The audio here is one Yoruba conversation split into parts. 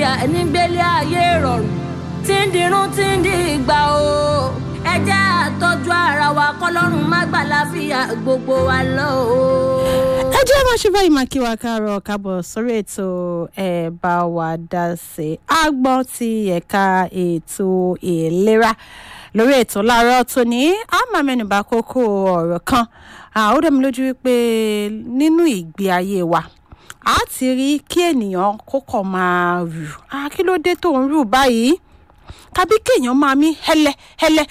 àlàáfíà ẹni gbélé ayé rọrùn tí ń dirun tí ń di ìgbà o ẹ jẹ́ àtọ́jú ara wa kọ́lọ́run má gbà láfíà gbogbo wa lọ o. ẹ jẹ́ máa ṣe báyìí máa kí wa káàárọ̀ káàbọ̀ sórí ètò ẹ̀ bá wa dá sí i àgbọ̀n ti ẹ̀ka ètò ìlera lórí ètò láàárọ̀ tòní a máa mẹ́nuba kókó ọ̀rọ̀ kan ó dẹ̀ mi lójú wípé nínú ìgbé ayé wa a ti rí kí ènìyàn kókò máa rù kí ló dé tó ń rù báyìí tàbí kéèyàn máa mí hẹlẹ hẹlẹ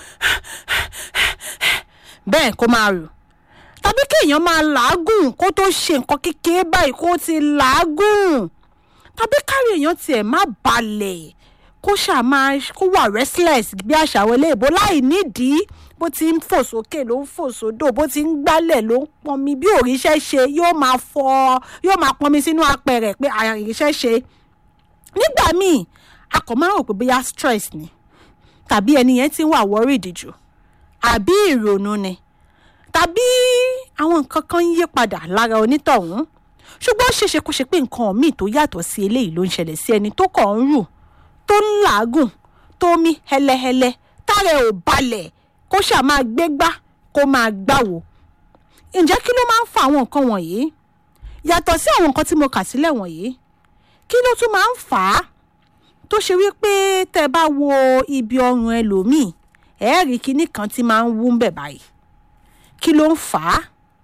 bẹ́ẹ̀ kó máa rù tàbí kéèyàn máa làágùn kó tó ṣe nǹkan kékeré báyìí kó ti làágùn tàbí kárí èèyàn tiẹ̀ má balẹ̀ kó ṣáà máa kó wà restless bí àṣà àwọn eléèbó láì nídìí bó ti ń fò sókè ló ń fò sódò bó ti ń gbálẹ̀ ló ń pọnmi bí òrìṣẹ́ ṣe yóò máa fọ yóò máa pọnmi sínú apẹ̀rẹ̀ pé àríṣẹ́ ṣe nígbà míì a kò máa rò pé bóyá stress ni tàbí ẹni yẹn ti wà worried jù àbí ìrònú ni tàbí àwọn nǹkan kan ń yí padà lára onítọ̀hún ṣùgbọ́n ó ṣeéṣe kó ṣe pé nǹkan míì tó yàtọ̀ sí eléyìí ló ń ṣẹlẹ̀ sí ẹni tó kàn ń rù tó ń làágùn tó mí hẹlẹhẹlẹ tára ẹ̀ ò balẹ̀ kó ṣáà máa gbégbá kó máa gbáwo ǹjẹ́ kí ló máa ń fa àwọn nǹkan wọ̀nyí yàtọ̀ sí àwọn nǹkan tí mo kà sílẹ̀ wọ̀nyí kí ló tún máa ń fà á tó ṣe wípé tẹ́ bá wo ibi ọrùn ẹlòmíì ẹ̀ẹ́rì kinní kan tí máa ń wú ń bẹ̀ báyìí kí ló ń fà á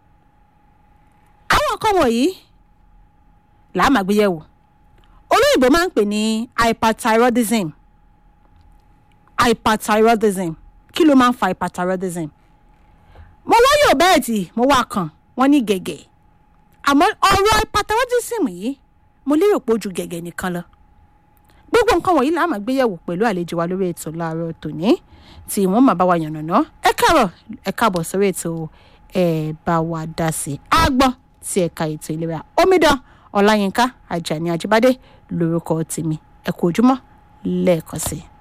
àwọn nǹkan wọ̀nyí làá máa gbé yẹ̀wò olóyìnbó máa ń pè ní hyperthyroidism hyperthyroidism kí ló máa ń fa hyperthyroidism mo wá yóò bẹ́ẹ̀ tí mo wá kàn wọ́n ní gẹ̀gẹ̀ àmọ́ ọ̀rọ̀ hyperthyroidism yìí mo lérò pé ó ju gẹ̀gẹ̀ nìkan lọ gbogbo nǹkan wọ̀nyí là á máa gbéyẹ̀wò pẹ̀lú àlejò wa lórí ètò láàárọ̀ tòní tí wọ́n máa bá wa yànnàná ẹ káàárọ̀ ẹ káàbọ̀ sórí ètò ẹ bá wa dá sí i àgbọ̀n ti ẹ̀ka ètò ìlera omidan ọláyínká ajani ajíbádé lórúkọ tèmi ẹ kú ojúmọ́ lẹ́ẹ̀kan sí i.